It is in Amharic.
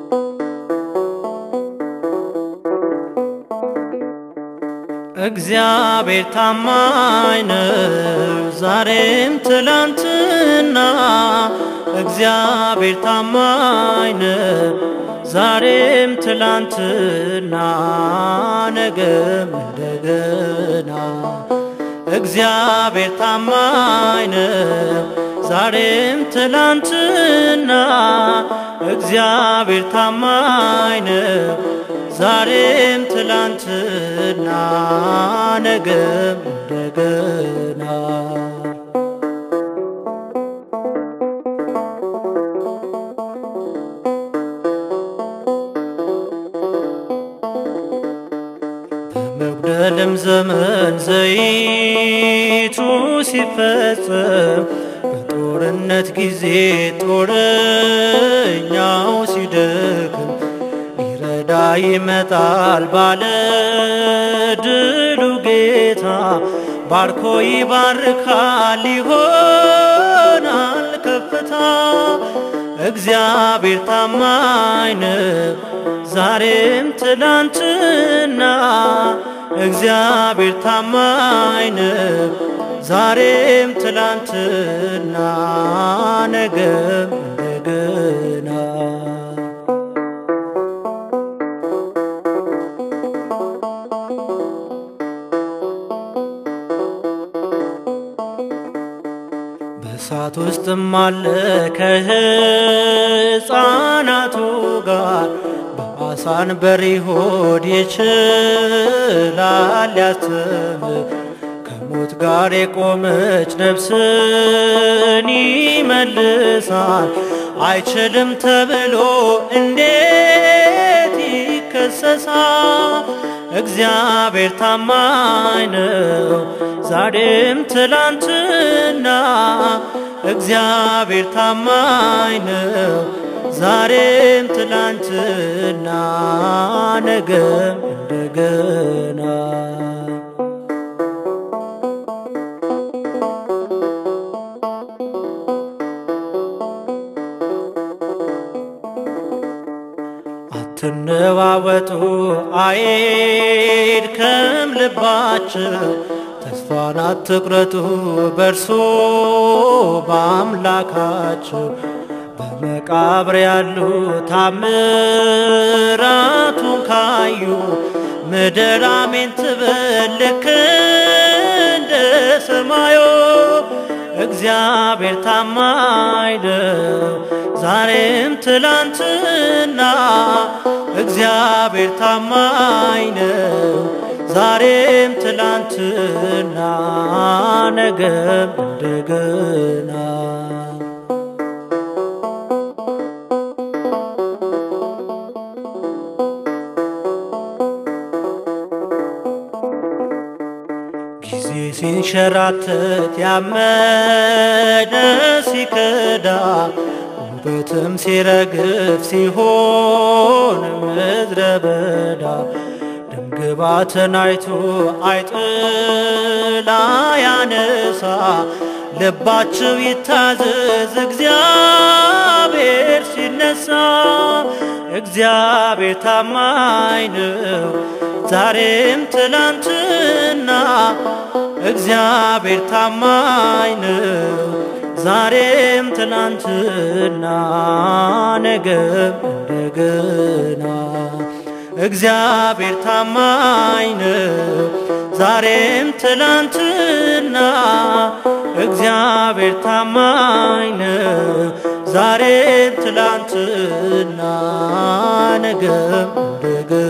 እግዚአብሔር ታማኝ ነው ዛሬም ትላንትና፣ እግዚአብሔር ታማኝ ነው ዛሬም ትላንትና፣ ነገም እንደገና። እግዚአብሔር ታማኝ ነው ዛሬም ትላንትና፣ እግዚአብሔር ታማኝ ነው ዛሬም ትላንትና ነገም እንደገና። በመጉደልም ዘመን ዘይቱ ሲፈጸም በጦርነት ጊዜ ጦረኛው ሲደክም ሊረዳ ይመጣል ባለ ድሉ ጌታ ባርኮ ይባርካል ይሆናል ከፍታ። እግዚአብሔር ታማኝ ነው ዛሬም ትላንትና፣ እግዚአብሔር ታማኝ ነው ዛሬም ትላንትና ነገም እንደገና። በእሳት ውስጥም አለ ከሕፃናቱ ጋር በአሳን በሪሆድ ይችላል ያስተምር ከሞት ጋር የቆመች ነፍስን ይመልሳል። አይችልም ተብሎ እንዴት ይከሰሳል? እግዚአብሔር ታማኝ ነው ዛሬም ትላንትና፣ እግዚአብሔር ታማኝ ነው ዛሬም ትላንትና ነገም እንደገና። አትነዋወጡ አይድከም ልባችሁ፣ ተስፋን አትቁረጡ በእርሱ በአምላካችሁ። በመቃብር ያሉ ታምራቱን ካዩ ምድር አሜን ትበል ልክ እንደ ሰማዩ። እግዚአብሔር ታማኝ ነው ዛሬም ትላንትና፣ እግዚአብሔር ታማኝ ነው ዛሬም ትላንትና ነገም እንደገና። ጊዜ ሲንሸራተት ያመነ ሲከዳ ውበትም ሲረግፍ ሲሆን ምድረ በዳ ደምግባትን አይቶ አይጥላ ያነሳ ልባችሁ ይታዘዝ እግዚአብሔር ሲነሳ እግዚአብሔር ታማኝ ነው ዛሬም ትላንትና እግዚአብሔር ታማኝ ነው ዛሬም ትላንትና ነገም እንደገና እግዚአብሔር ታማኝ ነው ዛሬም ትላንትና እግዚአብሔር ታማኝ ነው ዛሬም ትላንትና ነገም እንደገና